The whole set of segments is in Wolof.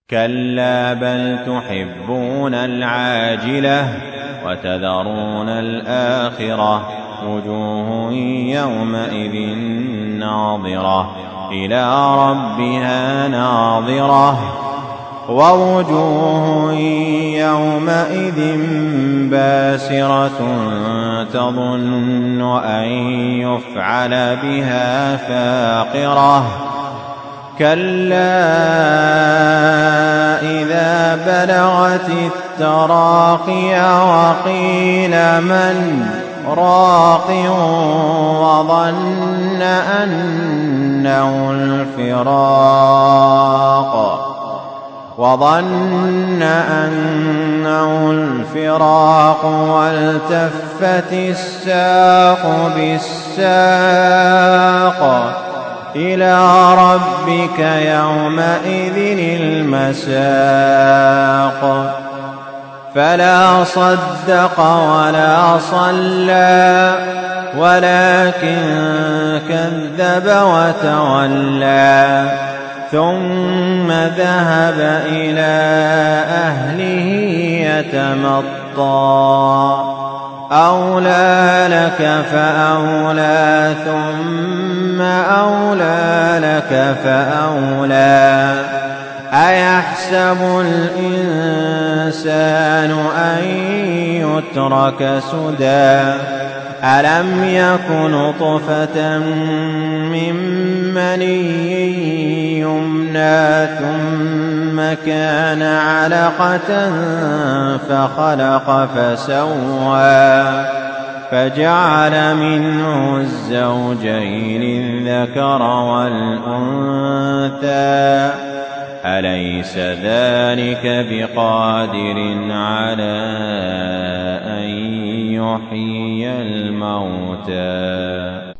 كلا بل تحبون العاجلة وتذرون الآخرة وجوه يومئذ ناظرة إلى ربها ناظرة ووجوه يومئذ باسرة تظن أن يفعل بها فاقرة كلا إذا بلغت التراقي وقيل من راق وظن أنه الفراق وظن أنه الفراق والتفت الساق بالساق إلى ربك يومئذ المساق فلا صدق ولا صلى ولكن كذب وتولى ثم ذهب إلى أهله يتمطى أولى لك فأولى ثم أولى لك فأولى أيحسب الإنسان أن يترك سدى ألم يكن طفة من مني يمنى ثم كان علقة فخلق فسوى فجعل منه الزوجين الذكر والأنثى أليس ذلك بقادر على أن يحيي الموتى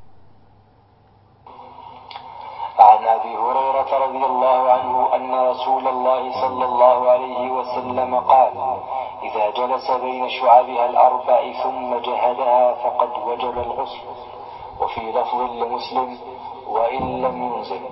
عن ابي هريره رضي الله عنه ان رسول الله صلى الله عليه وسلم قال اذا جلس بين شعبها الاربع ثم جهدها فقد وجب الغسل وفي لفظ لمسلم وان لم ينزل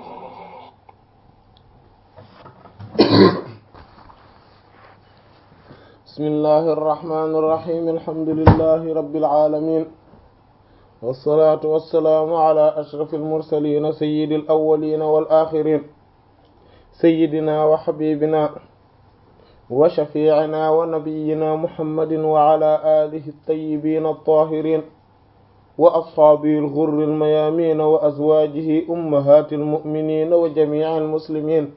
بسم الله الرحمن الرحيم الحمد لله رب العالمين والصلاة والسلام على أشرف المرسلين سيد الأولين والآخرين سيدنا وحبيبنا وشفيعنا ونبينا محمد وعلى آله الطيبين الطاهرين وأصحابه الغر الميامين وأزواجه أمهات المؤمنين وجميع المسلمين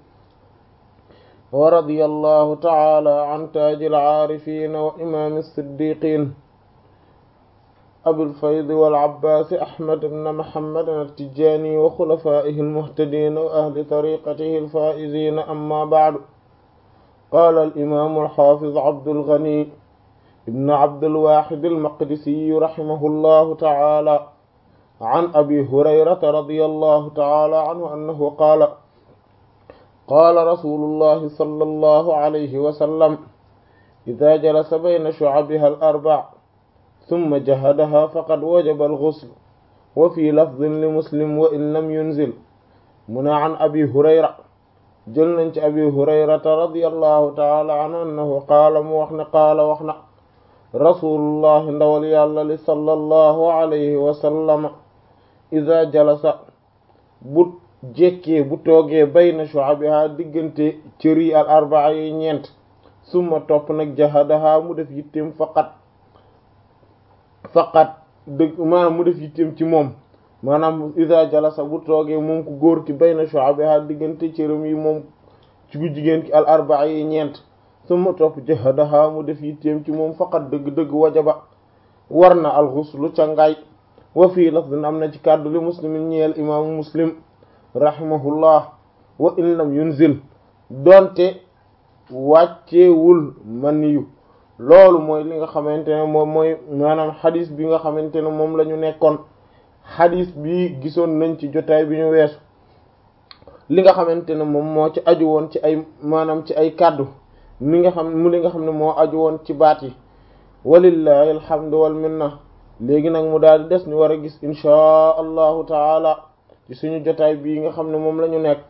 ورضي الله تعالى عن تاج العارفين وإمام الصديقين أبي الفيض والعباس أحمد بن محمد التجاني وخلفائه المهتدين وأهل طريقته الفائزين أما بعد قال الإمام الحافظ عبد الغني ابن عبد الواحد المقدسي رحمه الله تعالى عن أبي هريرة رضي الله تعالى عنه أنه قال قال رسول الله صلى الله عليه وسلم إذا جلس بين شعبها الأربع ثم جهدها فقد وجب الغسل وفي لفظ لمسلم وإن لم ينزل من عن أبي هريرة جلنج أبي هريرة رضي الله تعالى عنه أنه قال موحنا قال وحنا رسول الله ndawali الله صلى الله عليه وسلم إذا جلس bu jekkee bu toogee bayna shu'abiha diggante cëri al arbaa yi ñeent summa topp nag jahadaha mu def yittem faqat faqat dëgg maanaam mu def yittem ci moom maanaam iza jalasa bu toogee moom ku góor ki bayna shu'abiha diggante cëram yi moom ci ku jigéen ki al arbaa yi ñeent summa topp jahadaha mu def yittem ci moom faqat dëgg-dëgg wajaba war na al ghuslu ca ngaay wa fii lafdin am na ci kàddu li muslimin ñeel imaamu muslim rahimahullah wa in lam yunzil donte wàcceewul maniyu loolu mooy li nga xamante ne moom mooy maanaam xadis bi nga xamante ne moom la ñu nekkoon xadis bi gisoon nañ ci jotaay bi ñu weesu li nga xamante ne moom moo ci aju woon ci ay maanaam ci ay kàddu mi nga xam mu li nga xam ne moo aju woon ci baat yi walillahi alhamdu wal minna léegi nag mu daal di des ñu war a gis inchaa allahu taala ci suñu jotaay bii nga xam ne moom la ñu nekk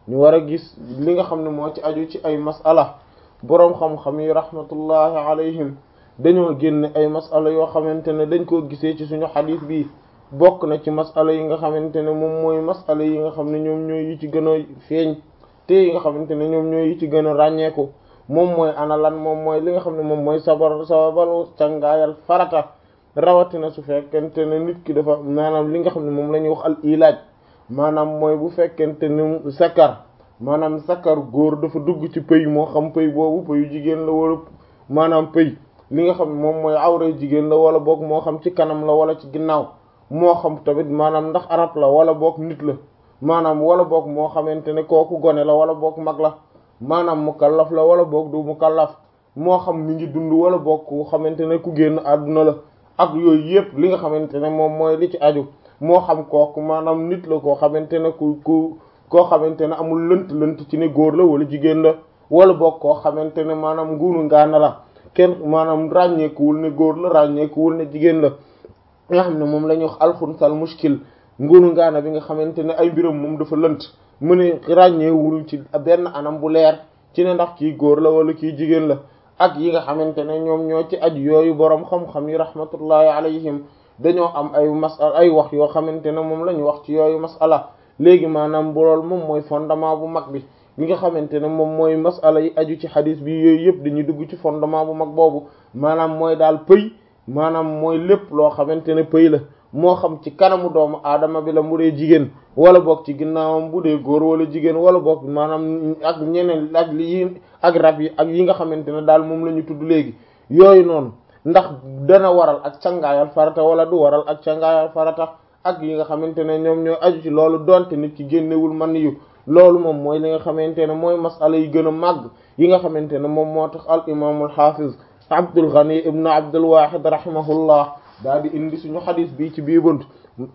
ñu war a gis li nga xam ne moo ci aju ci ay masala boroom xam-xam yi rahmatullahi alayhim dañoo génne ay masala yoo xamante ne dañ koo gisee ci suñu xadiis bi bokk na ci masala yi nga xamante ne moom mooy masala yi nga xam ne ñoom ñooy yi ci gën a feeñ te yi nga xamante ne ñoom ñooy yi ci gën a ràññeeku moom mooy ana lan moom mooy li nga xam ne moom mooy sabar sababalu cangaayal farata rawatina su fekkente ne nit ki dafa maanaam li nga xam ne moom la ñuy wax al ilaaj maanaam mooy bu fekkente ne sakar maanaam sakar góor dafa dugg ci pëy moo xam pëy boobu pëyu jigéen la wala maanaam pëy li nga xam ne moom mooy awray jigéen la wala boog moo xam ci kanam la wala ci ginnaaw moo xam tamit maanaam ndax arab la wala boog nit la maanaam wala boog moo xamante ne kooku gone la wala boog mag la maanaam mukallaf la wala boog du mukallaf moo xam mi ngi dund wala boog ku xamante ne ku génn àdduna la ak yooyu yëpp li nga xamante ne moom mooy li ci aju moo xam kooku maanaam nit la koo xamante ne ku ku koo xamante ne amul lënt lënt ci ne góor la wala jigéen la wala boog koo xamante ne maanaam nguunu ngaana la kenn maanaam ràññeekuwul ne góor la ràññeekuwul ne jigéen la nga xam ne moom la ñuy wax alxunsal muskil nguunu ngaana bi nga xamante ne ay mbiram moom dafa lënt mu ne ràññeewul ci benn anam bu leer ci ne ndax kii góor la wala kii jigéen la ak yi nga xamante ne ñoom ñoo ci aju yooyu boroom xam-xam yi rahmatullahi alayhim dañoo am ay masal ay wax yoo xamante ne moom la ñu wax ci yooyu masala léegi maanaam bu lool moom mooy fondement bu mag bi li nga xamante ne moom mooy masala yi aju ci xadis bi yooyu yëpp dañuy dugg ci fondement bu mag boobu maanaam mooy daal pëy maanaam mooy lépp loo xamante ne pëy la moo xam ci kanamu doomu aadama bi la mu dee jigéen wala boog ci ginnaawam bu dee góor wala jigéen wala boog maanaam ak ñeneen ak li ak rab yi ak yi nga xamante ne daal moom la ñu tudd léegi yooyu noonu ndax dana waral ak cangaayal farata wala du waral ak cangaayal farata ak yi nga xamante ne ñoom ñoo aju ci loolu donte nit ki génnewul man yu loolu moom mooy li nga xamante ne mooy masala yi gën a màgg yi nga xamante ne moom moo tax al imaamul xaafiz Abdul Ghani ibnu Abdul Wahid rahimahullah daal di indi suñu xadis bi ci bii bunt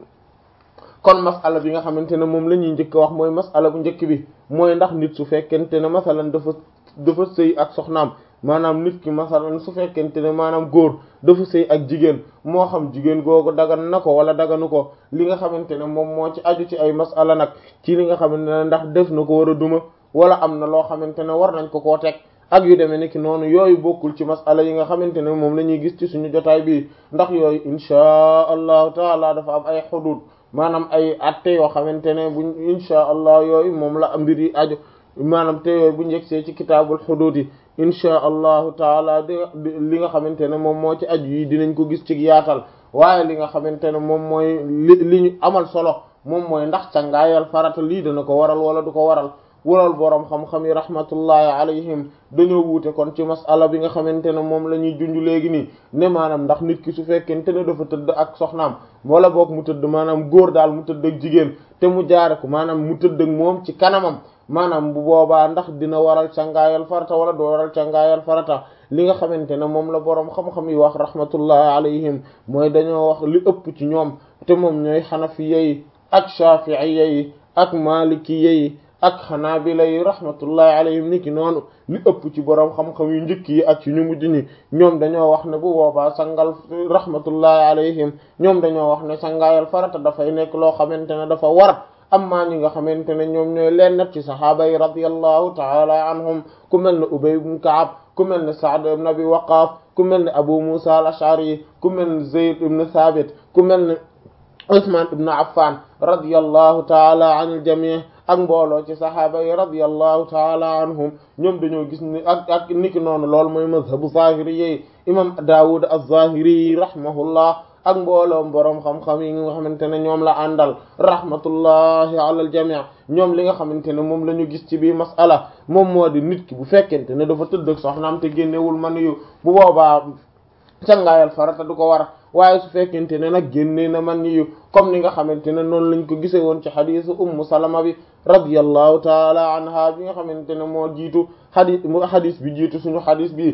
kon masala bi nga xamante ne moom la ñuy njëkk wax mooy masala bu njëkk bi mooy ndax nit su fekkente ne masalan dafa dafa sëy ak soxnaam maanaam nit ki masalan su fekkente ne maanaam góor dafa sëy ak jigéen moo xam jigéen googu dagan na ko wala daganu ko li nga xamante ne moom moo ci aju ci ay masala nag ci li nga xamante ne ndax def na ko war a duma wala am na loo xamante ne war nañ ko koo teg ak yu demee nekki noonu yooyu bokkul ci masala yi nga xamante ne moom la ñuy gis ci suñu jotaay bi ndax yooyu inchaa allahu taala dafa am ay xudud maanaam ay atte yoo xamante ne buñ inchaa allah yooyu moom la mbir yi aju maanaam te yooyu bu njëgsee ci kitaabul xudud yi inchaa allahu taala di li nga xamante ne moom moo ci aju yi dinañ ko gis ci yaatal waaye li nga xamante ne moom mooy li li ñu amal solo moom mooy ndax cangaayal farata lii dana ko waral wala du ko waral walool boroom xam-xam yi rahmatullahi alayhim dañoo wuute kon ci masala bi nga xamante ne moom la ñuy junj léegi nii ne maanaam ndax nit ki su fekkente ne dafa tëdd ak soxnaam wala boog mu tëdd maanaam góor daal mu tëdd ak jigéen te mu jaare ko maanaam mu tëdd ak moom ci kanamam maanaam bu boobaa ndax dina waral cangaayal farata wala du waral cangaayal farata li nga xamante ne moom la boroom xam-xam yi wax rahmatullahi alayhim mooy dañoo wax li ëpp ci ñoom te moom ñooy xanafiya yi ak shafi'iyya yi ak malikiyya yi ak xanaabila yi rahmatullahi alayhim ni ki noonu li ëpp ci boroom xam-xam yu njëkk yi ak ci ñu mujj ñi ñoom dañoo wax ne bu boobaa sangal rahmatullahi alayhim ñoom dañoo wax ne sangaayal farata dafay nekk loo xamante ne dafa war amma ñi nga xamante ne ñoom ñooy leen ci sahaaba yi radiyallahu taala anhum ku mel ne Ubay ibn Ka'ab ku mel ne Sa'd ibn Abi Waqqas ku mel ne Abu Musa al-Ash'ari ku mel ne Zayd ibn Thabit ku mel ne Usman ibn Affan radiyallahu taala anil jami' ak mbooloo ci saxaaba yi radiyallahu taala anhum ñoom dañoo gis ni ak ak niki noonu loolu mooy mazhabu zahiri yi imam Daawud az-Zahiri rahimahullah ak mbooloom boroom xam-xam yi nga xamante ne ñoom la àndal rahmatullahi ala al-jami' ñoom li nga xamante ne moom la ñu gis ci biir mas'ala moom moo di nit ki bu fekkente ne dafa tëdd ak soxnaam te génnewul man yu bu boobaa cangaayal farata du ko war waaye su fekkente ne nag génnee na man yu comme ni nga xamante ne noonu lañ ko gisee woon ci xadisu ummu salama bi radiyallahu taala anha bi nga xamante ne moo jiitu xadis xadis bi jiitu suñu xadis bi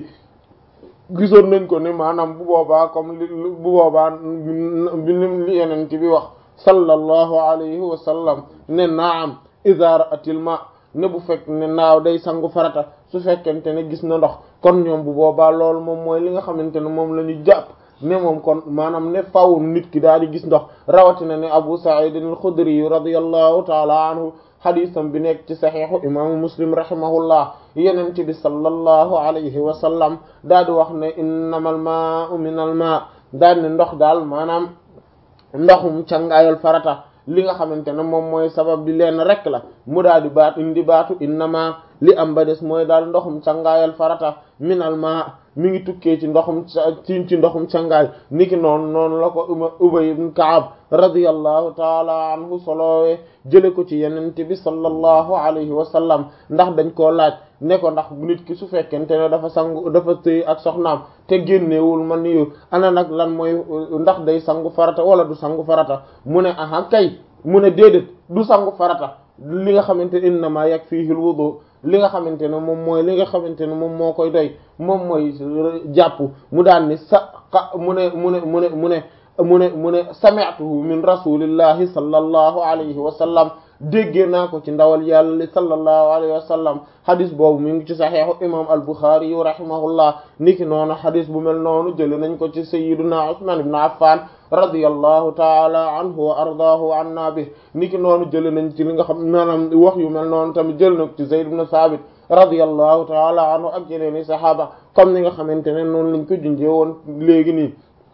gisoon nañ ko ne maanaam bu boobaa comme li bu boobaa bi li yeneen bi wax sallallahu alayhi wa sallam ne naam idha ra'atil ma ne bu fekk ne naaw day sangu farata su fekkente ne gis na ndox kon ñoom bu boobaa loolu moom mooy li nga xamante ne moom la ñu jàpp ne moom kon maanaam ne faw nit ki daal di gis ndox rawatina ne Abu Sa'id al-Khudri radiyallahu ta'ala anhu xadisam bi nekk ci saxiixu imaamu muslim rahimahullah yenente bi sallallahu alayhi wa sallam daal di wax ne innamal maa'u minal maa daal ne ndox daal maanaam ndoxum cangaayal farata li nga xamante ne moom mooy sabab bi leen rek la mu daal di baat indi baatu innama li am ba des mooy daal ndoxum cangaayal farata minal maa mi ngi tukkee ci ndoxum ci ci ndoxum cangaay niki noonu noonu la ko Ubay ibn Ka'ab radiyallahu taala anhu solowee jële ko ci yenente bi sallallahu alayhi wa sallam ndax dañ koo laaj ne ko ndax nit ki su fekkente ne dafa sangu dafa tëy ak soxnaam te génnewul man yu ana nag lan mooy ndax day sangu farata wala du sangu farata mu ne aha kay mu ne déedéet du sangu farata li nga xamante innama yakfihi al wudu li nga xamante ne moom mooy li nga xamante ne moom moo koy doy moom mooy jàpp mu daan ni sa mu ne mu ne mu ne mu ne mu ne mu ne sami'tuhu min rasulillahi sallallahu alayhi wa sallam déggee naa ko ci ndawal yàlla li sallallahu alayhi wa sallam xadis boobu mi ngi ci saxiixu imam al-Bukhari yu rahimahullah niki noonu xadis bu mel noonu jële nañ ko ci sayyiduna Usman ibn Affan radiyallahu taala anhu wa ardaahu wa anna bi niki noonu jële nañ ci li nga xam maanaam wax yu mel noonu tamit jël na ko ci Zayd ibn Sabit radiyallahu taala anhu ak yeneeni saxaaba comme ni nga xamante ne noonu lañ ko junjee woon léegi nii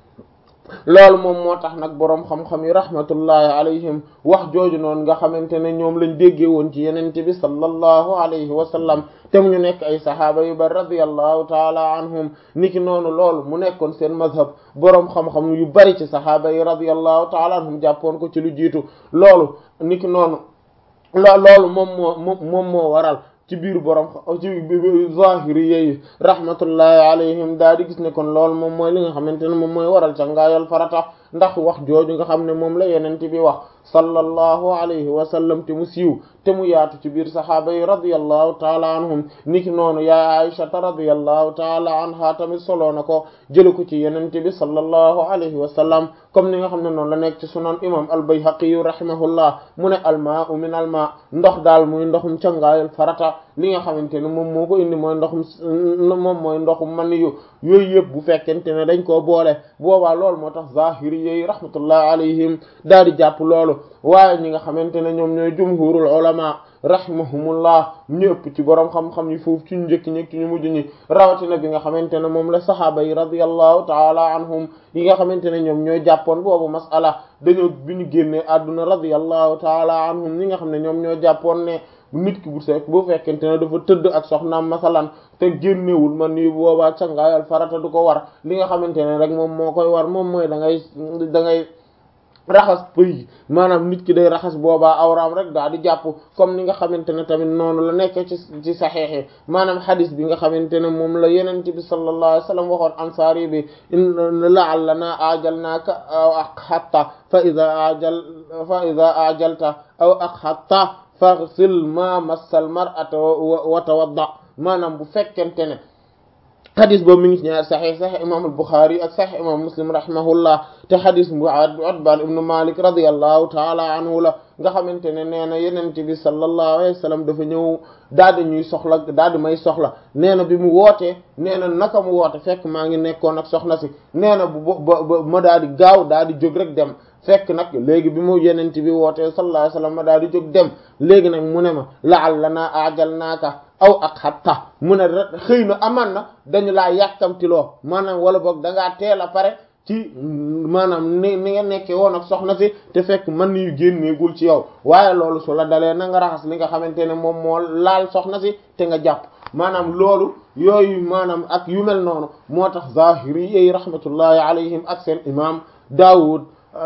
loolu moom moo tax nag boroom xam-xam yi rahmatullahi alayhim wax jooju noonu nga xamante ne ñoom lañ déggee woon ci yenente bi sallallahu alayhi wa sallam te mu ñu nekk ay sahaaba yu bari radiyallahu taala anhum niki noonu loolu mu nekkoon seen mazhab boroom xam-xam yu bari ci sahaaba yi radiyallahu taala anhum jàppoon ko ci lu jiitu loolu niki noonu loo loolu moom moo moom moo waral ci biir borom ci zahiri yeyi rahmatullahi alayhim daal di gis ne kon loolu moom mooy li nga xamante ne moom mooy waral cangaayal farata ndax wax jooju nga xam ne moom la yenente bi wax sallallahu alayhi wa sallam te mu siiw te mu yaatu ci biir sahaaba yi radiyallahu taala anhum niki noonu yaa aishata radiyallahu taala anha tamit soloo na ko jële ko ci yenente bi sallallahu alayhi wa sallam comme ni nga xam ne noonu la nekk ci sunan imam al-Bayhaqi yu rahimahullah mu ne almaa'u min almaa ndox daal muy ndoxum cangaayal farata li nga xamante ne moom moo ko indi mooy ndoxum moom mooy ndoxum man yu yooyu yëpp bu fekkente ne dañ koo boole boobaa loolu moo tax zahiri yi rahmatullahi alayhim daal di jàpp loolu waaye ñi nga xamante ne ñoom ñooy jumhurul ulama rahimahumullah ñu ëpp ci borom xam-xam yi foofu ci ñu njëkk ñi ci ñu mujj ñi rawatina bi nga xamante ne moom la sahaaba yi radiyallahu taala anhum yi nga xamante ne ñoom ñooy jàppoon boobu masala dañoo bi ñu génnee àdduna radiyallahu taala anhum ñi nga xam ne ñoom ñoo jàppoon ne nit ki bu sekk bu fekkente ne dafa tëdd ak soxnaam masalan te génnewul man ni boobaa cangaayal farata du ko war li nga xamante ne rek moom moo koy war moom mooy da ngay da ngay raxas pëy maanaam nit ki day raxas boobaa awraam rek daa di jàpp comme ni nga xamante ne tamit noonu la nekk ci ci saxeexe maanaam xadis bi nga xamante ne moom la yenente bi sallallahu alayhi wasallam waxoon ansaari bi la'allana ajalnaaka aw aqhatta fa ida ajal fa ida ajalta aw aqhatta faghsil ma massal mar'ata wa tawadda maanaam bu fekkente ne xadis boobu mi ngi ci ñaar saxiix saxiix imam al-Bukhari ak saxiix imam Muslim rahimahullah te xadis bu Utbaan ibnu Malik radiyallahu taala anhu la nga xamante ne nee na yenente bi sallallahu alayhi wa sallam dafa ñëw daal di ñuy soxla daal di may soxla nee na bi mu wootee nee na naka mu woote fekk maa ngi nekkoon ak soxna si nee na bu ba ba ma daal di gaaw daal di jóg rek dem fekk nag léegi bi mu yenente bi wootee sallallahu alayhi wa sallam ma daal di jóg dem léegi nag mu ne ma la'allanaa ajalnaaka aw ak xatta mu ne xëy na aman na dañu laa yàkkamtiloo maanaam wala boog dangaa teel a pare ci maanaam ni ni nga nekkee woon ak soxna si te fekk man yu génneegul ci yow waaye loolu su la dalee na nga raxas li nga xamante ne moom moo laal soxna si te nga jàpp maanaam loolu yooyu maanaam ak yu mel noonu moo tax zahiri yi rahmatullahi alayhim ak seen imam Daawud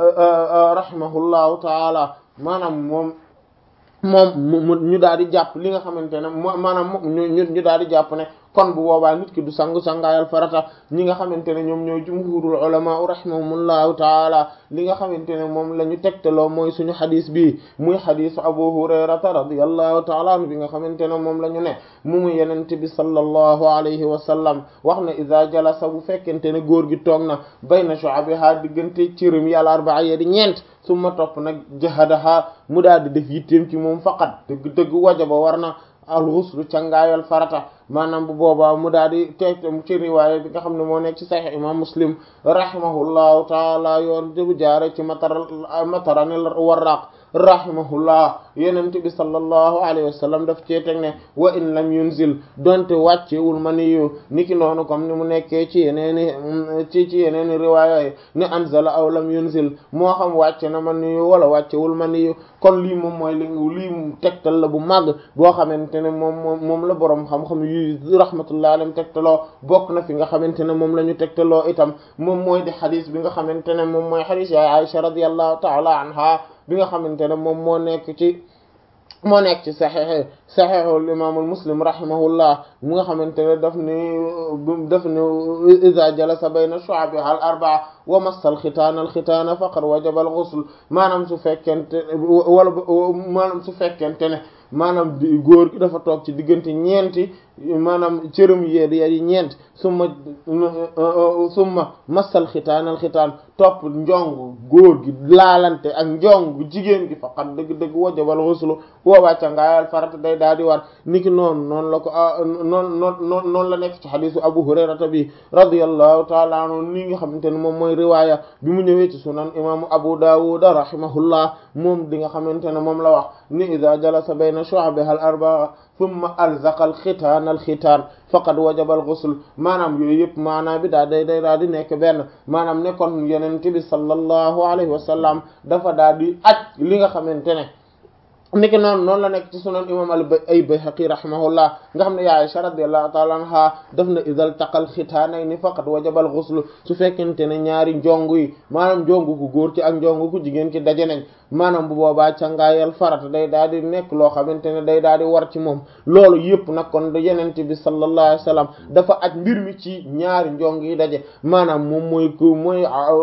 rahimahullahu taala maanaam moom moom mu ñu daal di jàpp li nga xamante ne maanaam ñu ñu daal di jàpp ne kon bu boobaa nit ki du sangu sangaayal farata ñi nga xamante ne ñoom ñooy jumhurul ulama rahimahumullahu taala li nga xamante ne moom la ñu tegtaloo mooy suñu xadis bi muy xadisu abu hurayrata radiyallahu taala anhu bi nga xamante ne moom la ñu ne mu mu yenente bi sallallahu alayhi wa sallam wax ne iza jalasa bu fekkente ne góor gi toog na bayna shu'abiha diggante cirim yàlla arbaa ya di ñeent summa topp nag jahadaha mu daal di def yitteem ci moom faqat dëgg dëgg wajaba war na alxuslu cangaayal farata maanaam bu boobaa mu daal di teg ci riwaaya bi nga xam ne moo nekk ci sahih imam muslim rahimahullahu taala yoon bu jaare ci matar mataranil warraq rahimahullah yenent bi sallallahu alayhi wa sallam daf cee teg ne wa in lam yunzil donte wàccewul maniyu niki noonu comme ni mu nekkee ci yeneeni ci ci yeneeni riwaaya yi ne anzala aw lam yunzil moo xam wàcce na maniyu wala wàccewul maniyu kon lii moom mooy li lii tegtal la bu màgg boo xamante ne moom moom moom la boroom xam-xam yu rahmatullah alayhim tegtaloo bokk na fi nga xamante ne moom la ñu tegtaloo itam moom mooy di xadis bi nga xamante ne moom mooy xadis yaay Aisha radiyallahu ta'ala anha bi nga xamante ne moom moo nekk ci moo nekk ci saxexe saxexul imaamul muslim rahimahullah mu nga xamante ne daf ni daf ni iza jalasa bayna shu'abiha al arba'a wa massa al xitaana al xitaana faqad wajaba al ghusl maanaam su fekkente wala maanaam su fekkente ne maanaam góor gi dafa toog ci diggante ñeenti maanaam cërëm yéed yi ñeent summa summa massal xitaanal xitaan topp njong góor gi laalante ak njong jigéen gi faqat dëgg-dëgg wajabal xuslu woowaa cangaayal farata day daal di war niki noonu noonu la ko noonu noonu noonu la nekk ci xadisu abu hurayrata bi radiyallahu taala anhu ni nga xamante ne moom mooy riwaaya bi mu ñëwee ci sunan imaamu abu dawud rahimahullah moom di nga xamante ne moom la wax ni ida jalasa bayna shu'abiha al arba'a thumma alzaqa al xitaan al xitaan faqad wajaba al ghusl maanaam yooyu yëpp maanaam bi daa day day daa di nekk benn maanaam ne kon yeneen bi sallallahu alayhi wa sallam dafa daal di aj li nga xamante ne niki noonu noonu la nekk ci sunan imam al ay bayhaqi rahimahullah nga xam ne ya Aisha radiyallahu ta'ala anha daf na idal taqal xitaanayni faqad wajabal ghusl su fekkente ne ñaari njong yi maanaam njongu ku góor ci ak njongu ku jigéen ci daje nañ maanaam bu boobaa cangaayal farata day daal di nekk loo xamante ne day daal di war ci moom loolu yëpp nag kon yenente bi sallallahu alayhi wasallam dafa aj mbir mi ci ñaari njong yi daje maanaam moom mooy ku mooy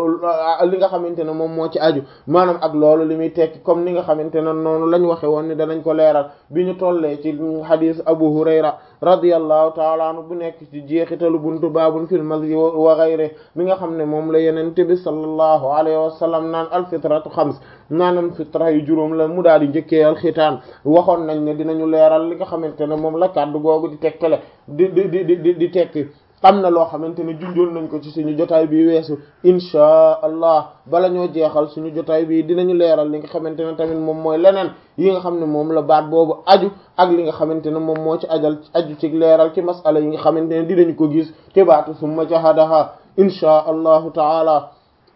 li nga xamante ne moom moo ci aju maanaam ak loolu li muy tekki comme ni nga xamante ne noonu lañ waxe woon ni danañ ko leeral bi ñu tollee ci hadith Abu Hurayra radiyallahu taala anhu bu nekk ci jeexitalu buntu baabun fil mazyi wa ghayri mi nga xam ne moom la yenente bi sallallahu alayhi wa sallam naan alfitratu xams naanam fitra yu juróom la mu daal di njëkkee alxitaan waxoon nañ ne dinañu leeral li nga xamante ne moom la kàddu googu di tekkale di di di di di tekki am na loo xamante ne junjoon nañ ko ci suñu jotaay bi weesu inchaa allah bala ñoo jeexal suñu jotaay bi dinañu leeral li nga xamante ne tamit moom mooy leneen yi nga xam ne moom la baat boobu aju ak li nga xamante ne moom moo ci ajal aju ci leeral ci masala yi nga xamante ne dinañu ko gis te baatu summa jahadaha inchaa allahu taala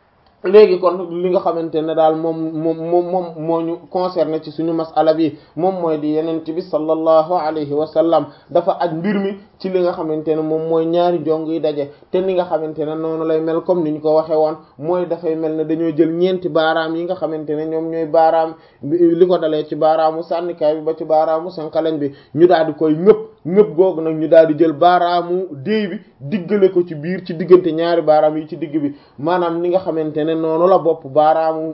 léegi kon li nga xamante ne daal moom moom moom moom moo ñu concerné ci suñu masala bi moom mooy di yenent bi sallallahu alayhi wa sallam dafa aj mbir mi ci li nga xamante ne moom mooy ñaari jong yi daje te ni nga xamante ne noonu lay mel comme ni ñu ko waxee woon mooy dafay mel ne dañoo jël ñeenti baaraam yi nga xamante ne ñoom ñooy baaraam li ko dalee ci baaraamu sànnikaay bi ba ci baaraamu sànqaleñ bi ñu daal di koy ñëpp ñëpp googu nag ñu daal di jël baaraamu déy bi diggale ko ci biir ci diggante ñaari baaraam yi ci digg bi maanaam ni nga xamante ne noonu la bopp baaraamu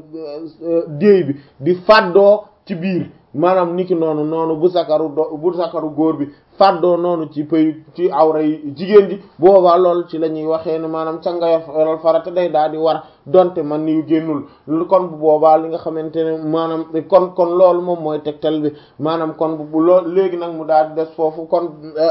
déy bi di fàddoo ci biir maanaam niki noonu noonu bu sakaru do bu sakaru góor bi fàddoo noonu ci pëy ci awra yi jigéen ji boobaa loolu ci la ñuy waxee ne maanaam cangayal farata day daal di war donte man ni yu génnul kon bu boobaa li nga xamante ne maanaam kon kon loolu moom mooy tegtal bi maanaam kon bu lool léegi nag mu daal di des foofu kon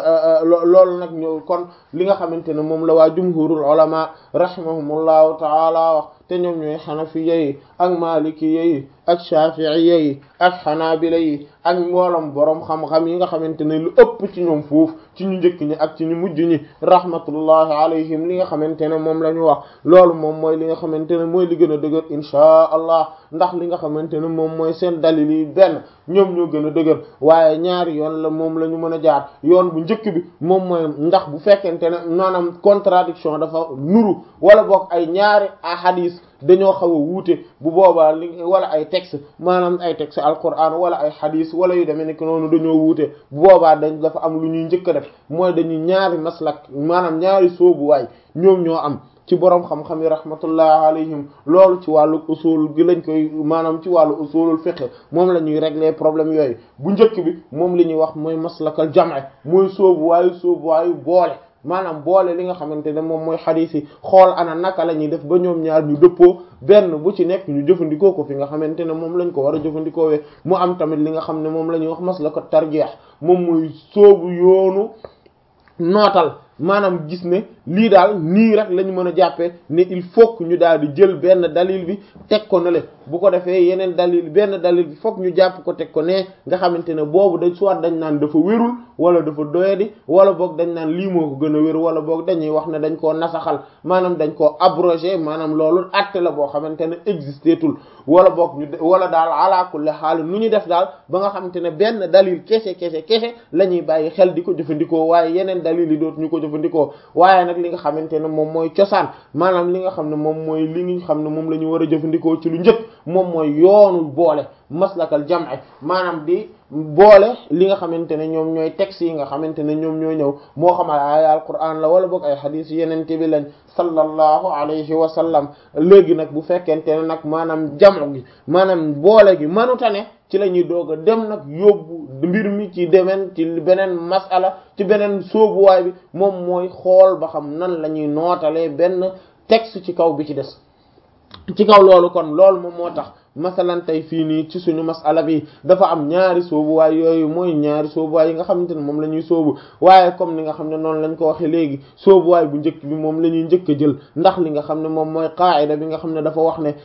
loolu nag ñëw kon li nga xamante ne moom la waa jumhurul ulama rahimahumullahu taala wax te ñoom ñooy xanafiya yi ak malikiya yi ak shafi'iya yi ak xanaabila yi ak mbooloom boroom xam-xam yi nga xamante ne lu ëpp ci ñoom foofu ci ñu njëkk ñi ak ci ñu mujj ñi rahmatullahi alayhim li nga xamante ne moom la ñu wax loolu moom mooy li nga xamante ne mooy li gën a dëgër inchaa allah ndax li nga xamante ne moom mooy seen dalil yi benn ñoom ñoo gën a dëgër waaye ñaari yoon la moom la ñu mën a jaar yoon bu njëkk bi moom mooy ndax bu fekkente ne maanaam contradiction dafa nuru wala boog ay ñaari ahadis dañoo xaw a wuute bu boobaa li wala ay texte maanaam ay texte alquran wala ay hadis wala yu demee nekk noonu dañoo wuute bu boobaa dañ dafa am lu ñuy njëkk a def mooy dañuy ñaari maslak maanaam ñaari soobuwaay ñoom ñoo am ci boroom xam-xam yi rahmatullah alayhim loolu ci wàllu usul gi lañ koy maanaam ci wàllu usulul fiqh moom la ñuy régler problème yooyu bu njëkk bi moom li ñuy wax mooy maslakal jam'i mooy soobuwaayu soobuwaayu boole maanaam boole li nga xamante ne moom mooy xadiis yi xool ana naka la ñuy def ba ñoom ñaar ñu dëppoo benn bu ci nekk ñu jëfandikoo ko fi nga xamante ne moom lañ ko war a jëfandikoo we mu am tamit li nga xam ne moom la ñuy wax maslaka tarjeex moom mooy soobu yoonu nootal maanaam gis ne lii daal nii rek lañ mën a jàppee ne il faut que ñu daal di jël benn dalil bi teg ko nale bu ko defee yeneen dalil benn dalil bi fokk ñu jàpp ko teg ko ne nga xamante ne boobu dañ soit dañ naan dafa wérul wala dafa doyadi wala boog dañ naan lii moo ko gën a wér wala boog dañuy wax ne dañ koo nasaxal maanaam dañ koo abrogé maanaam loolu acte la boo xamante ne existeetul wala boog ñu wala daal ala kulli xaal nu ñu def daal ba nga xamante ne benn dalil kese kese kese la ñuy bàyyi xel di ko jëfandikoo waaye yeneen dalil yi dootu ñu ko jëfandikoo waaye nag li nga xamante ne moom mooy cosaan maanaam li nga xam ne moom mooy li nga xam ne moom la ñu war a jëfandikoo ci lu njëkk moom mooy yoonu boole maslakal jam'i maanaam di boole li nga xamante ne ñoom ñooy textes yi nga xamante ne ñoom ñoo ñëw moo xamal ay alquran la wala boog ay xadiis yeneen bi lañ sallallahu alayhi wa sallam léegi nag bu fekkente ne nag maanaam jamu gi maanaam boole gi mënuta ne ci la ñuy doog a dem nag yóbbu mbir mi ci demeen ci beneen masala ci beneen sóobuwaay bi moom mooy xool ba xam nan la ñuy nootalee benn texte ci kaw bi ci des ci kaw loolu kon loolu moom moo tax masalan tey fii nii ci suñu masala bi dafa am ñaari soobuwaay yooyu mooy ñaari soobuwaay yi nga xamante ne moom la ñuy soobu waaye comme ni nga xam ne noonu lañ ko waxee léegi soobuwaay bu njëkk bi moom la ñuy njëkk a jël ndax li nga xam ne moom mooy qaayida bi nga xam ne dafa wax ne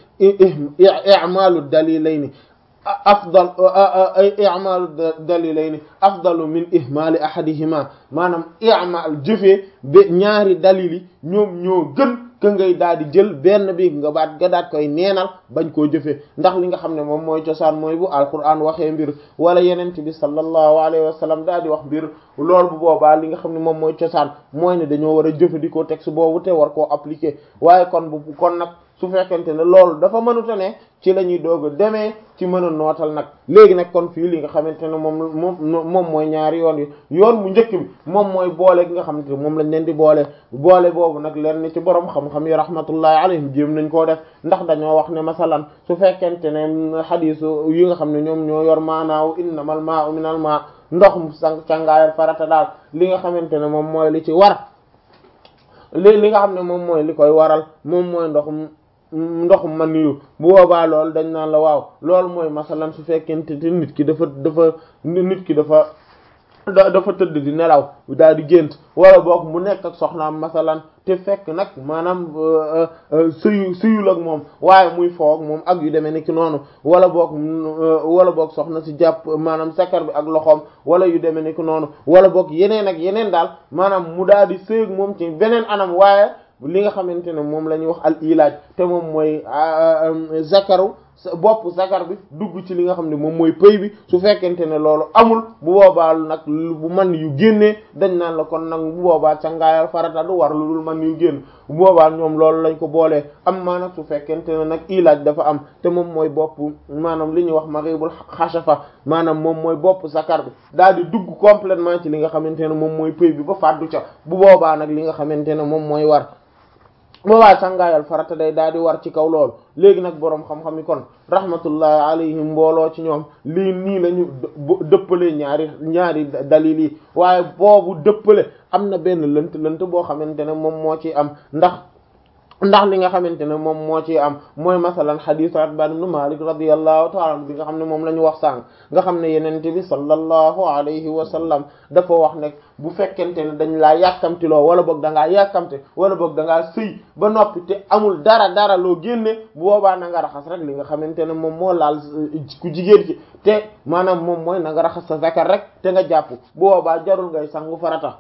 i'maalu dalilayni afdal i'maalu dalilayni afdalu min ihmaali ahadihima maanaam i'maal jëfee ba ñaari dalil yi ñoom ñoo gën ka ngay daal di jël benn bi nga baat nga daat koy neenal bañ koo jëfee ndax li nga xam ne moom mooy cosaan mooy bu alquran waxee mbir wala yenent bi sallallahu alayhi wa sallam daal di wax mbir loolu bu boobaa li nga xam ne moom mooy cosaan mooy ne dañoo war a jëfandikoo texte boobu te war koo appliquer waaye kon bu kon nag su fekkente ne loolu dafa mënuta ne ci la ñuy doog a demee ci mën a nootal nag léegi nag kon fii li nga xamante ne moom moom moom mooy ñaari yoon yi yoon bu njëkk bi moom mooy boole gi nga xamante ne moom lañ leen di boole boole boobu nag leen ni ci borom xam-xam yi rahmatullahi alayhim jéem nañ koo def ndax dañoo wax ne masalan su fekkente ne xadiisu yi nga xam ne ñoom ñoo yor maanaaw innamal maa'u minal maa' ndox mu sang càngaayal farata daal li nga xamante ne moom mooy li ci war li li nga xam ne moom mooy li koy waral moom mooy ndoxum ndoxum man yu bu boobaa loolu dañ naan la waaw loolu mooy masalan su fekkente te nit ki dafa dafa nit ki dafa dafa tëdd di nelaw daal di gént wala boog mu nekk ak soxnaam masalan te fekk nag maanaam suyu suyul ak moom waaye muy foog moom ak yu demee ni ki noonu wala boog wala boog soxna si jàpp maanaam sakar bi ak loxoom wala yu demee ni ki noonu wala boog yeneen ak yeneen daal maanaam mu daal di sëyg moom ci beneen anam waaye li nga xamante ne moom la ñuy wax al ilaaj te moom mooy zakaru bopp zakar bi dugg ci li nga xam ne moom mooy pëy bi su fekkente ne loolu amul bu boobaa nag bu man yu génnee dañ naan la kon nag bu boobaa cangaayal farata du war lu dul man yu génn bu boobaa ñoom loolu lañ ko boolee am maa nag su fekkente ne nag ilaaj dafa am te moom mooy bopp maanaam li ñuy wax maribul xasafa maanaam moom mooy bopp zakar bi daal di dugg complètement ci li nga xamante ne moom mooy pëy bi ba fàddu ca bu boobaa nag li nga xamante ne moom mooy war boobaa sangaayal farata day daal di war ci kaw loolu léegi nag boroom xam-xam yi kon rahmatullahi alayhim mbooloo ci ñoom lii nii la ñu dëppale ñaari ñaari dalil yi waaye boobu dëppale am na benn lënt lënt boo xamante ne moom moo ci am ndax ndax li nga xamante ne moom moo ci am mooy masalan xadiis Itbaan ibn Maalik radiyallahu ta'ala anhu bi nga xam ne moom la ñu wax sànq nga xam ne yenente bi sallallahu alayhi wa sallam dafa wax ne bu fekkente ne dañ laa yàkkamtiloo wala boog da ngaa yàkkamte wala boog da ngaa sëy ba noppi te amul dara dara loo génne bu boobaa na nga raxas rek li nga xamante ne moom moo laal ku jigéen ci te maanaam moom mooy na nga raxas sa zakar rek te nga jàpp bu boobaa jarul ngay sangu farata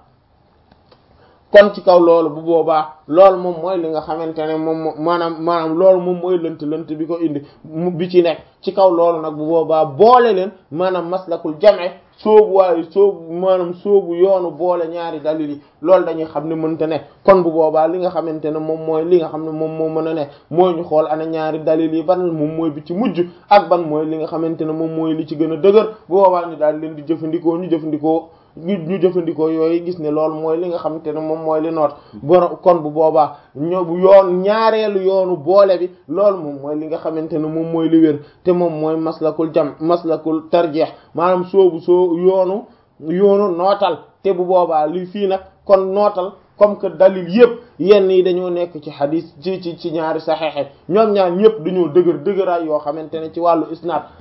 kon ci kaw loolu bu boobaa loolu moom mooy li nga xamante ne moom maanaam maanaam loolu moom mooy lënt lënt bi ko indi bi ci nekk ci kaw loolu nag bu boobaa boole leen maanaam maslakul jam'i soobu waaye soobu maanaam soobu yoonu boole ñaari dalil yi loolu dañuy xam ne mënta ne kon bu boobaa li nga xamante ne moom mooy li nga xam ne moom moo mën a ne mooy ñu xool ana ñaari dalil yi ban moom mooy bi ci mujj ak ban mooy li nga xamante ne moom mooy li ci gën a dëgër bu boobaa ñu daal leen di jëfandikoo ñu jëfandikoo ñu ñu jëfandikoo yooyu gis ne loolu mooy li nga xamante ne moom mooy li noot borom kon bu boobaa ñoo bu yoon ñaareelu yoonu boole bi loolu moom mooy li nga xamante ne moom mooy li wér te moom mooy maslakul jam maslakul tarjeex maanaam soobu soo yoonu yoonu nootal te bu boobaa li fii nag kon nootal comme que dalil yëpp yenn yi dañoo nekk ci xadis ci ci ci ñaari saxeexe ñoom ñaar ñëpp dañoo dëgër dëgëraay yoo xamante ne ci wàllu isnaad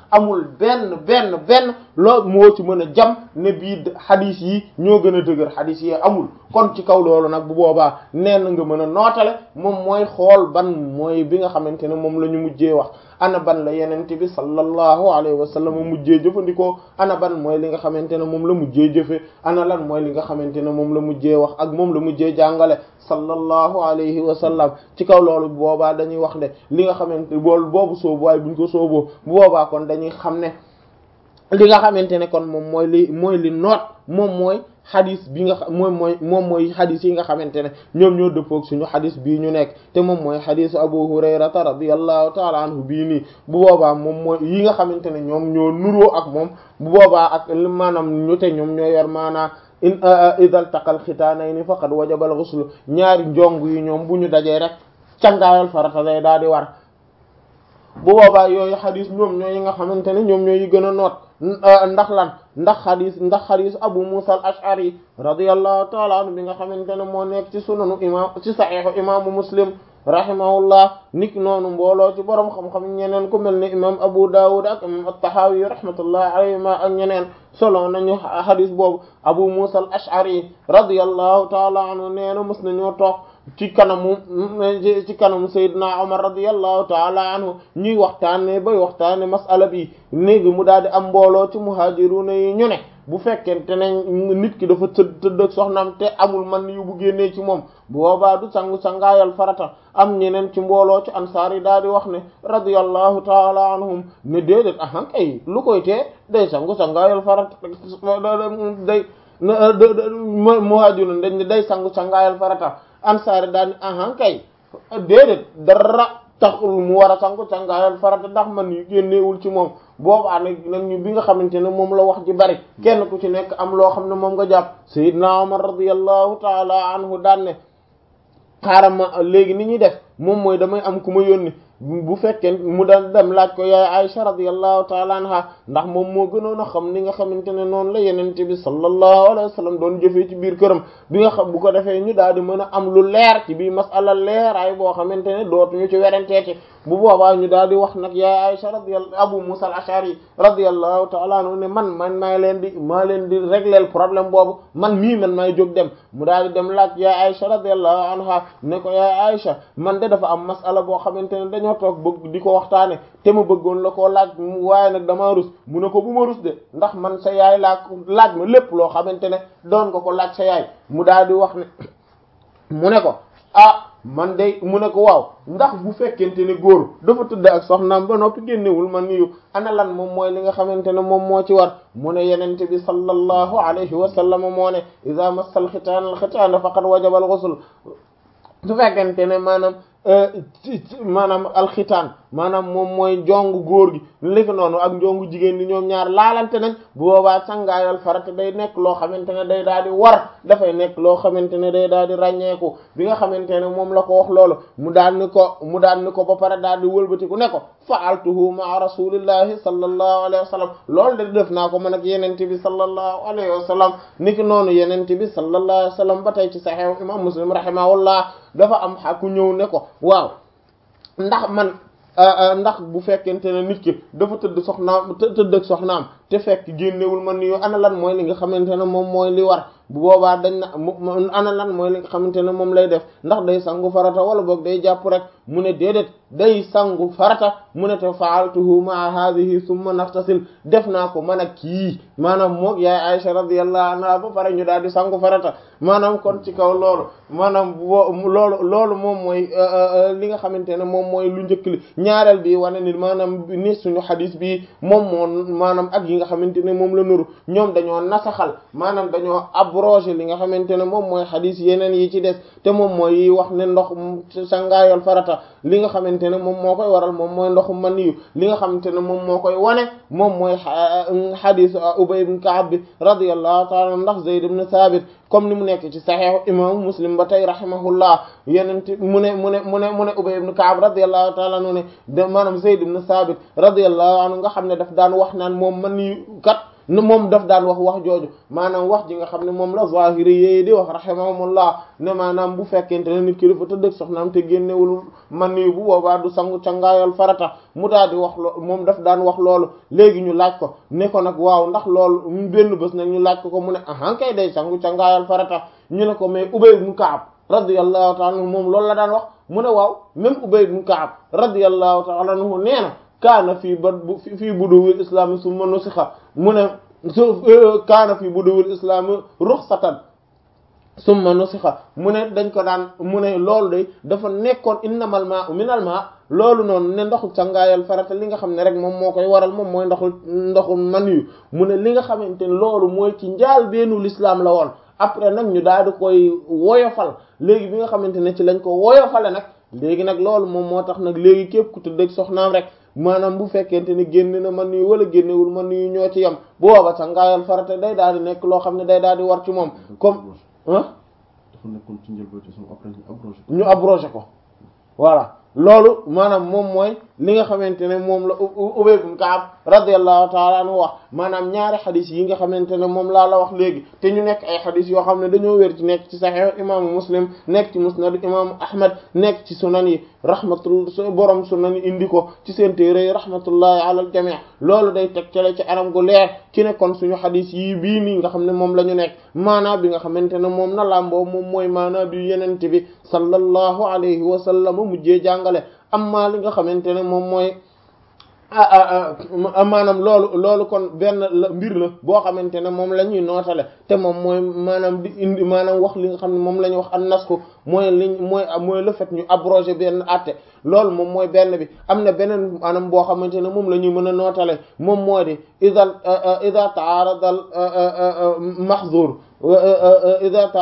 amul benn benn benn loolu moo ci mën a jam ne bii xadis yi ñoo gën a dëgër xadis yi amul kon ci kaw loolu nag bu boobaa nee na nga mën a nootale moom mooy xool ban mooy bi nga xamante ne moom la ñu mujjee wax ana ban la yenente bi sallallahu alayhi wa sallam mujjee jëfandikoo ana ban mooy li nga xamante ne moom la mujjee jëfe ana lan mooy li nga xamante ne moom la mujjee wax ak moom la mujjee jàngale sallallahu alayhi wa sallam ci kaw loolu bu boobaa dañuy wax ne li nga xamante bool boobu soobu waaye buñ ko sooboo bu boobaa kon dañuy xam ne li nga xamante ne kon moom mooy li mooy li noot moom mooy xadis bi nga xam moom mooy moom mooy xadis yi nga xamante ne ñoom ñoo dëppoog suñu xadis bii ñu nekk te moom mooy xadisu abu hurayrata radiyallahu taala anhu bii nii bu boobaa moom mooy yi nga xamante ne ñoom ñoo nuroo ak moom bu boobaa ak maanaam ñu te ñoom ñoo yor maanaa in idal taqal xitaanayni faqad wajabal ghusl ñaari njong yi ñoom bu ñu dajee rek cangaayal farata lay daal di war bu boobaa yooyu xadis ñoom ñoo yi nga xamante ne ñoom ñoo yi gën a noot ndax lan ndax xadis ndax xadis abu musa al ashari radiyallahu taala anhu bi nga xamante ne moo nekk ci sunanu imam ci saxiixu imaamu muslim rahimahullah nik noonu mbooloo ci borom xam-xam ñeneen ku mel ne imam abu dawud ak imam at-tahawi rahmatullahi alayhima ak ñeneen solo nañu xadis boobu abu musa al ashari radiyallahu taala anhu nee na mës nañoo toog ci kanamu ci kanamu Seydina Omar radiyallahu taala anhu ñuy waxtaane bay waxtaane masala bi léegi mu daal di am mbooloo ci muhajiruna yi ñu ne bu fekkente ne nit ki dafa tëdd tëdd ak soxnaam te amul man yu bu génnee ci moom bu boobaa du sangu sangaayal farata am ñeneen ci mbooloo ci ansaar yi daal di wax ne radiyallahu taala anhum ne déedéet ahan kay lu koy tee day sangu sangaayal farata day muhajiruna dañ ne day sangu sangaayal farata ansaari daal ni ahan kay déedéet dara taxul mu war a sangu sangaayal farata ndax man yu génneewul ci moom boobaa nag nag ñu bi nga xamante ne moom la wax ji bari kenn ku ci nekk am loo xam ne moom nga jàpp Seydina Umar radiyallahu taala anhu daan ne xaaral ma léegi ni ñuy def moom mooy damay am ku ma yónni bu fekkee mu daan dem laaj ko yaay Aisha radiyallahu taala anha ndax moom moo gënoon a xam ni nga xamante ne noonu la yenente bi sallallahu alayhi wa sallam doon jëfee ci biir këram bi nga xam bu ko defee ñu daal di mën a am lu leer ci biir masala leeraay boo xamante ne dootuñu ci werenteeti bu boobaa ñu daal di wax nag yaay Aisha radiyallahu Abu Musa al-Ash'ari radiyallahu taala anhu ne man man maay leen di maa leen di régler problème boobu man mii man maay jóg dem mu daal di dem laaj yaay Aisha radiyallahu anha ne ko yaay Aisha man de dafa am masala boo xamante ne dañoo toog bëgg di ko waxtaane te ma bëggoon la koo laaj waaye nag damaa rus mu ne ko bu ma rus de ndax man sa yaay laa laaj ma lépp loo xamante ne doon nga ko laaj sa yaay mu daal di wax ne mu ne ko ah man de mu ne ko waaw ndax bu fekkente ne góor dafa tëdd ak soxnaam ba noppi génnewul man niyu ana lan moom mooy li nga xamante ne moom moo ci war mu ne yenente bi sallallahu alayhi wa sallam moo ne iza massal xitaan al xitaan faqad wajaba al ghusl su fekkente ne maanaam maanaam alxitaan maanaam moom mooy njongu góor gi li ko noonu ak njongu jigéen ñi ñoom ñaar laalante nañ bu boobaa sangaayal farata day nekk loo xamante ne day daal di war dafay nekk loo xamante ne day daal di ràññeeku bi nga xamante ne moom la ko wax loolu mu daal ni ko mu daal ni ko ba pare daal di wëlbatiku ne ko fa'altuhu ma'a rasulillahi sallallahu alayhi wa sallam loolu de def naa ko man ak yenente bi sallallahu alayhi wa sallam niki noonu yenente bi sallallahu alayhi wa sallam ba tey ci sahih imam muslim rahimahullah dafa am xaku ñëw ne ko waaw ndax man ndax bu fekkente ne nit ki dafa tëdd soxnaam tëdd ak soxnaam te fekk génnewul man ni ana lan mooy li nga xamante ne moom mooy li war bu boobaa dañ na ana lan mooy li nga xamante ne moom lay def ndax day sangu farata wala boog day jàpp rek mu ne déedéet day sangu farata mu ne te fa'altuhu ma'a hadhihi thumma naftasil def naa ko man ak kii maanaam moog yaay Aisha radiyallahu anha ba pare ñu daal di sangu farata maanaam kon ci kaw loolu maanaam loolu loolu moom mooy li nga xamante ne moom mooy lu njëkk li ñaareel bi wane ni maanaam ni suñu xadis bi moom moo maanaam ak yi nga xamante ne moom la nuru ñoom dañoo nasaxal maanaam dañoo abrogé li nga xamante ne moom mooy xadis yeneen yi ci des te moom mooy yi wax ne ndox sangaayol farata li nga xamante ne moom moo koy waral moom mooy ndoxu man yu li nga xamante ne moom moo koy wane moom mooy xadis Ubay ibn Ka'b bi radiyallahu ta'ala ndax Zayd ibn Thabit comme ni mu nekk ci saxiixu imaamu Muslim ba tey rahimahullah yenente mu ne mu ne mu ne mu ne Ubay ibn Ka'b radiyallahu ta'ala anhu ne de maanaam Zayd ibn Thabit radiyallahu anhu nga xam ne daf daan wax naan moom man yu kat moom daf daan wax wax jooju maanaam wax ji nga xam ne moom la zahiri yi di wax rahimahumullah ne maanaam bu fekkente ne nit ki dafa tëdd ak soxnaam te génnewul man nii bu boobaa du sangu cangaayal farata mu daal di wax loo moom daf daan wax loolu léegi ñu laaj ko ne ko nag waaw ndax loolu benn bés nag ñu laaj ko ko mu ne ahan kay day sangu cangaayal farata ñu ne ko mais Ubay ibn Ka'ab radiyallahu ta'ala anhu moom loolu la daan wax mu ne waaw même Ubay ibn Ka'ab radiyallahu ta'ala anhu nee na kaana fii ba fii buduwil islami summa nusikha mu ne su kaana fii buduwil islami ruxsatan summa nusikha mu ne dañ ko daan mu ne loolu de dafa nekkoon innamal ma'u minal ma' loolu noonu ne ndoxu cangaayal farata li nga xam ne rek moom moo koy waral moom mooy ndoxu ndoxu man yu mu ne li nga xamante ne loolu mooy ci njaal beenu l'islam la woon après nag ñu daal di koy woyofal léegi bi nga xamante ne ci lañ ko woyofale nag léegi nag loolu moom moo tax nag léegi képp ku tëdd ak soxnaam rek maanaam bu fekkente ne génn na man yu wala génnewul man yu ñoo ci yem bu booba cangaayal farata day daal di nekk loo xam ne day daal di war ci moom comme ah dafa nekkoon ci njëlbeen ci sama après ñu abrogé ñu abrogé ko voilà loolu maanaam moom mooy li nga xamante ne moom la Ubay ibn Ka'ab radiyallahu ta'ala anhu wax maanaam ñaari xadis yi nga xamante ne moom laa la wax léegi te ñu nekk ay xadis yoo xam ne dañoo wér ci nekk ci Sahih imaamu Muslim nekk ci Musnad imaamu Ahmad nekk ci sunan yi rahmatul borom sunan yi indi ko ci seen téere yi rahmatullahi ala al jami' loolu day teg cale ci anam gu leer ci ne kon suñu xadis yi bii nii nga xam ne moom la ñu nekk maanaa bi nga xamante ne moom na làmboo moom mooy maanaa bi yenente bi sallallahu alayhi wa sallam mujjee jàngale amma li nga xamante ne moom mooy maanaam loolu loolu kon benn la mbir la boo xamante ne moom la ñuy nootale te moom mooy maanaam di indi maanaam wax li nga xam ne moom la ñuy wax an nasku mooy liñ mooy mooy le fait ñu abrogé benn àtte loolu moom mooy benn bi am na beneen maanaam boo xamante ne moom la ñuy mën a nootale moom moo di ida ida taarada al mahzur ida